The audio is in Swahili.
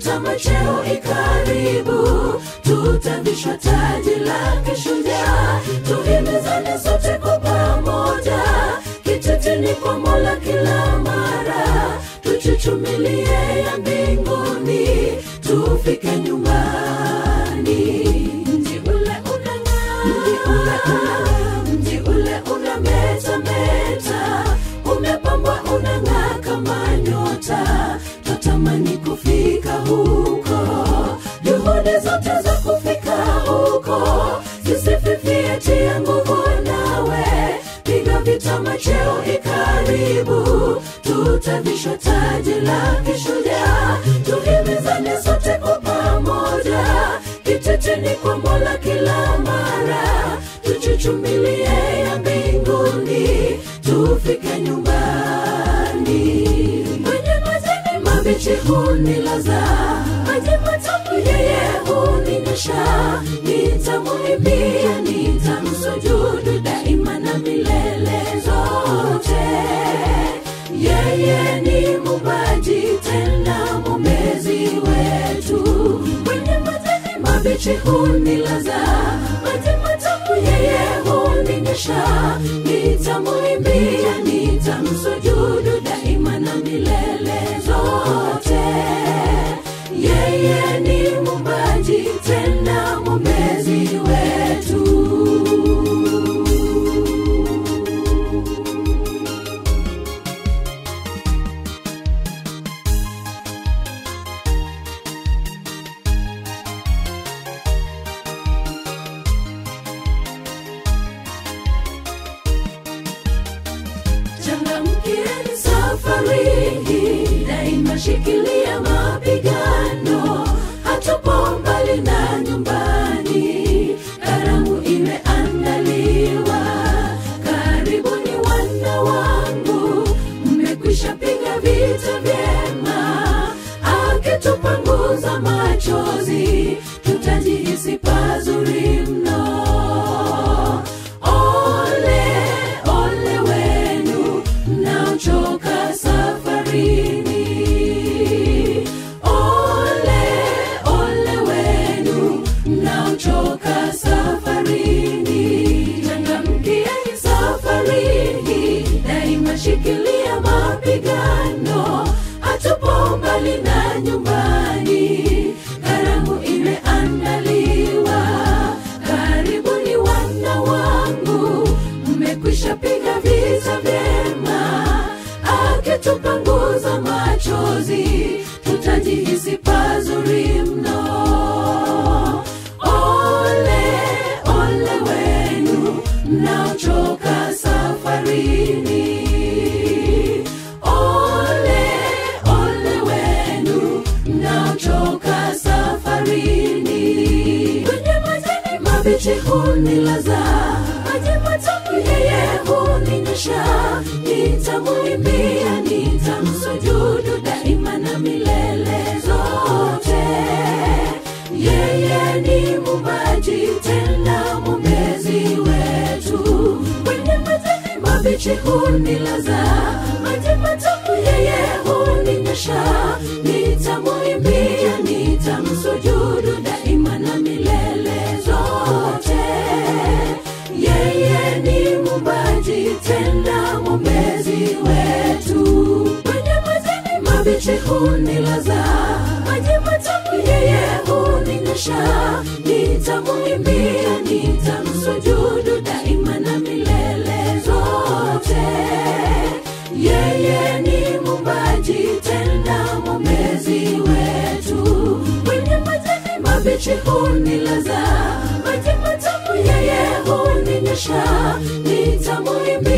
vitama cheo ikaribu tutavishwa taji la kishujaa tuhimizane sote kwa pamoja kitetini kwa mola kila mara tuchuchumilie ya mbinguni tufike nyumbani mji ule unang'aa mji ule unang'aa mji ule unametameta umepambwa unang'aa kama nyota twatamani kufika huko juhudi zote za kufika huko zisififie tia nguvu nawe piga vitama cheo ikaribu tutavishwa taji la kishujaa tuhimizane sote kwa pamoja kiteteni kwa mola kila mara tuchuchumilie ya mbinguni tufike nyumbani kwenye majani mabichi hunilaza maji matamu yeye huninyesha nitamuimbia nitamsujudu daima na milele zote yeye ni mubaji tena mwombezi wetu kwenye majani mabichi hunilaza maji matamu yeye huninyesha nitamuimbia nitamsujudu daima na milele zote yeye ni mubaji tena mwombezi wetu changamkieni safari hii daima shikilia mapigano hatupo mbali na nyumbani karamu imeandaliwa karibuni wana wangu mmekwisha piga vita vyema akitupanguza machozi tutajihisi pazuri mno ole ole wenu mnaochoka safarini ole ole wenu mnaochoka safarini changamkieni safarini daima shikilia mapigano hatupo mbali na nyumbani karamu imeandaliwa karibuni wana wangu mmekwisha piga vita vyema akitupanguza machozi tutajihisi pazuri mno ole ole wenu mnaochoka safarini ole ole wenu mnaochoka safarini kwenye majani mabichi hunilaza maji matamu yeye huninyesha nitamuimbia nitamsujudu daima na milele zote yeye ni mubaji tena mwombezi wetu kwenye majani mabichi hunilaza maji matamu yeye huninyesha nitamuimbia nitamsujudu daima na milele zote yeye ni mubaji tena mwombezi wetu kwenye majani mabichi hunilaza maji matamu yeye huninyesha nitamuimbia nitamsujudu daima na milele zote yeye ni mubaji tena mwombezi wetu kwenye majani mabichi hunilaza maji matamu yeye huninyesha nitamuimbia